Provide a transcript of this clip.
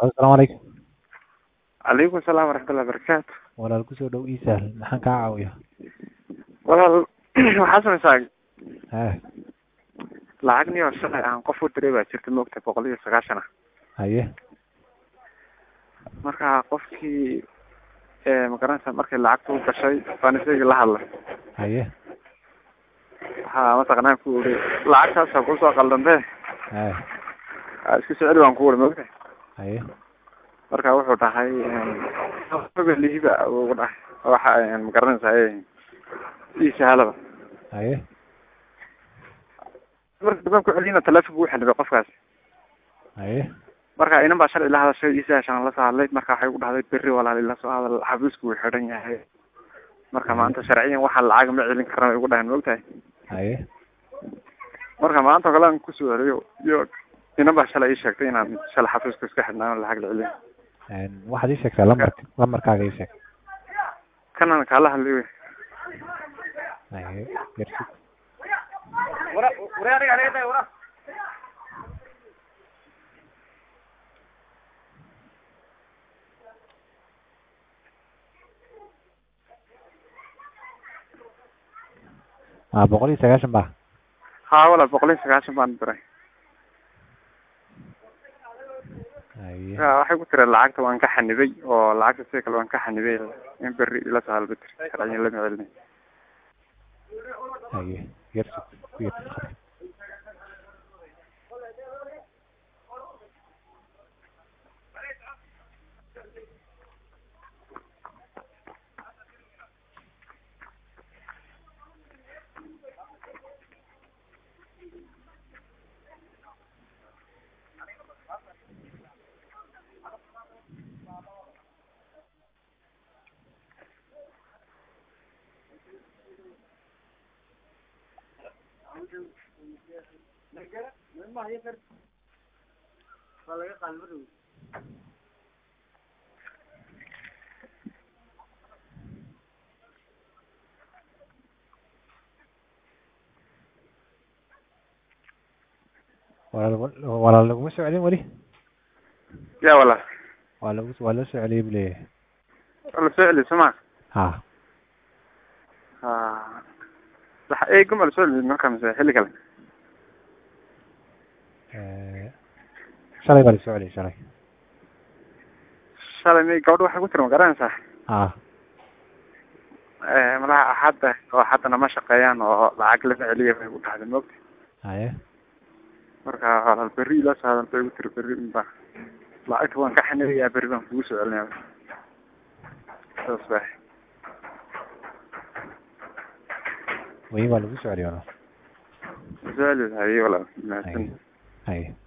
asalaamu calaykum calaykum asalaam waraxmatullahi wabarakaatu walaal kusoo dhow ii sahl maxaan kaa caawiya walaal waxaa samaysaa ha lacag niyo shalay aan qof u diray baa jirta moogta boqol iyo sagaashan ah haye marka qofkii magaranaysa markay lacagta u gashay baan isagii la hadlay haye waxaa mataqanaa ku uri lacagtaasa kusoo qaldantee ha aa iska soo celi baan ku uri moogta haye marka wuxuu dhahay liiba ugu dhahay waxa magaranaysaa ii sahalaba haye marka dambaan ku celiyina telefonka wuu xanibay qofkaas haye marka inan baa shalay ila hadashay ii sahashaan la soo hadlay marka waxay ugu dhahday berri walaal ila soo hadal xafiisku wuu xidhan yahay marka maanta sharciyan waxa lacag ma celin karna way ugu dhahan maogtahay haye marka maanta oo kale aan kusoo celiyo iyo inan baa shalay ii sheegtay inaan shalay xafiiska iska xidhnaan lacag la celiyo waxaad ii sheegtaa lambark lambarkaaga ii sheeg kanan kaala hadlay wey haye yarsid a boqol iyo sagaashan ba haa walaal boqol iyo sagaashan baan diray haye marka waxay ku tiri lacagta waan ka xanibay oo lacagta sida kale waan ka xanibay in berri ila soo halba tiri sharciyan lama celinay haye yarsid ku yarsid khadka walaal walaal laguma soo celin weli ya walaal waa lagu waa loo soo celiyay buu leeyahay waa lasoo celiy soo ma ha ha waxa eegum waa lasoo celiy marka mise xilli kale shalay baa lasoo celiyay shalay shalay may gabadha waxay ku tiri ma garanaysaa ha malaha axadda oo haddana ma shaqeeyaan oo lacag lama celiya bay ku dhahday moogta haye marka walaal berri ila soo hadal bay ku tiri berri unba lacagta waan ka xanibayaa berri baan kugu soo celinaya saas ba weli waa lagu soo celiyay walaal soo celi haye walaal mahadsan haye haye